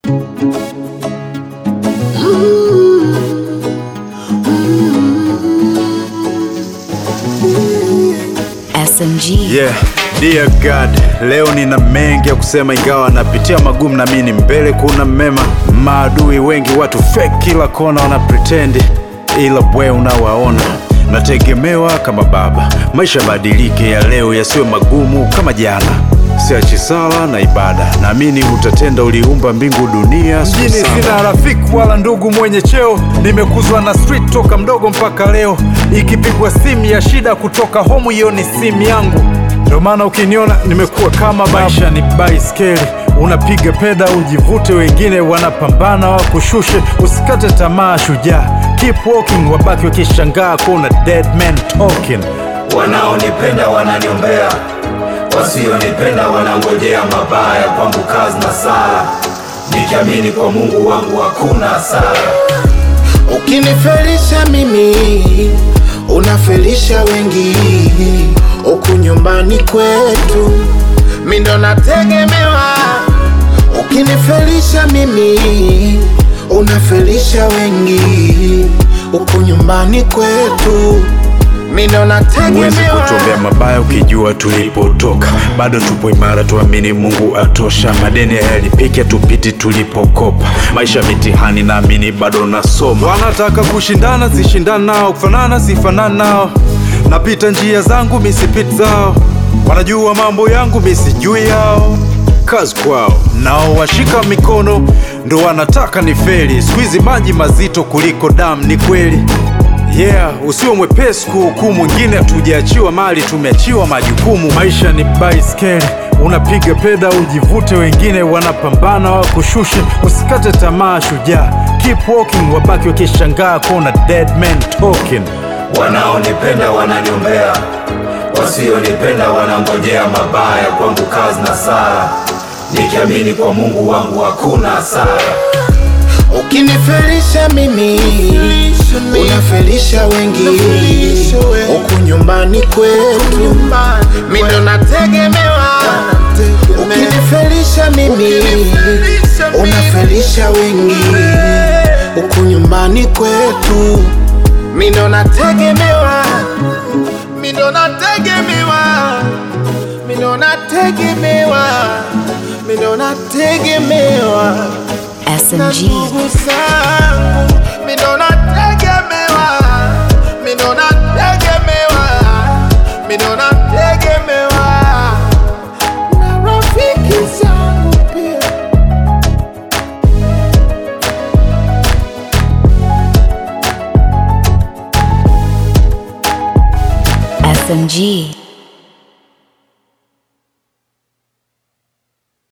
SMG. Yeah, dear God, leo nina mengi ya kusema, ingawa napitia magumu na mimi mbele kuna mema. Maadui wengi, watu fake kila kona, wana pretend, ila we unawaona. Nategemewa kama baba, maisha badilike, ya leo yasiwe magumu kama jana. Siachi sala na ibada, naamini utatenda, uliumba mbingu dunia. Mjini sina rafiki wala ndugu mwenye cheo, nimekuzwa na street toka mdogo mpaka leo. Ikipigwa simu ya shida kutoka home, hiyo ni simu yangu. Ndio maana ukiniona nimekuwa kama maisha ni baiskeli, unapiga peda ujivute, wengine wanapambana wakushushe. Usikate tamaa, shujaa, keep walking, wabaki wakishangaa kuona dead man talking. Wanaonipenda wananiombea, wasionipenda wanangojea mabaya. Kwangu kazi na sala, nikiamini kwa Mungu wangu hakuna hasara. Ukinifelisha mimi unafelisha wengi, huku nyumbani kwetu mi ndo nategemewa. Ukinifelisha mimi unafelisha wengi, huku nyumbani kwetu mi ndo Huwezi nategemewa. kutuombea mabaya ukijua tulipotoka, bado tupo imara, tuamini Mungu atosha. Madeni hayalipiki, tupiti tulipokopa, maisha mitihani, naamini bado nasoma. Wanataka kushindana, sishindana nao, kufanana, sifanana nao. Napita njia zangu, misipiti zao, wanajua mambo yangu, misijui yao kazi kwao, nao washika mikono ndo wanataka ni feli. Siku hizi maji mazito kuliko damu, ni kweli. Yeah, usiwe mwepesi kuhukumu, mwingine hatujaachiwa mali, tumeachiwa majukumu. Maisha ni baiskeli, unapiga peda ujivute, wengine wanapambana wakushushe. Usikate tamaa, shujaa, keep walking, wabaki wakishangaa kuona dead man talking. Wanaonipenda wananiombea, wasionipenda wanangojea mabaya. Kwangu kazi na sala, nikiamini kwa Mungu wangu hakuna hasara. Ukinifelisha mimi unafelisha wengi, huku nyumbani kwetu mi ndo nategemewa. Ukinifelisha mimi unafelisha wengi, huku nyumbani kwetu mi ndo nategemewa, mi ndo nategemewa, mi ndo nategemewa, mi ndo nategemewa na SMG. ndugu zangu mi ndo nategemewa, mi ndo nategemewa, mi ndo nategemewa na rafiki zangu pia. SMG.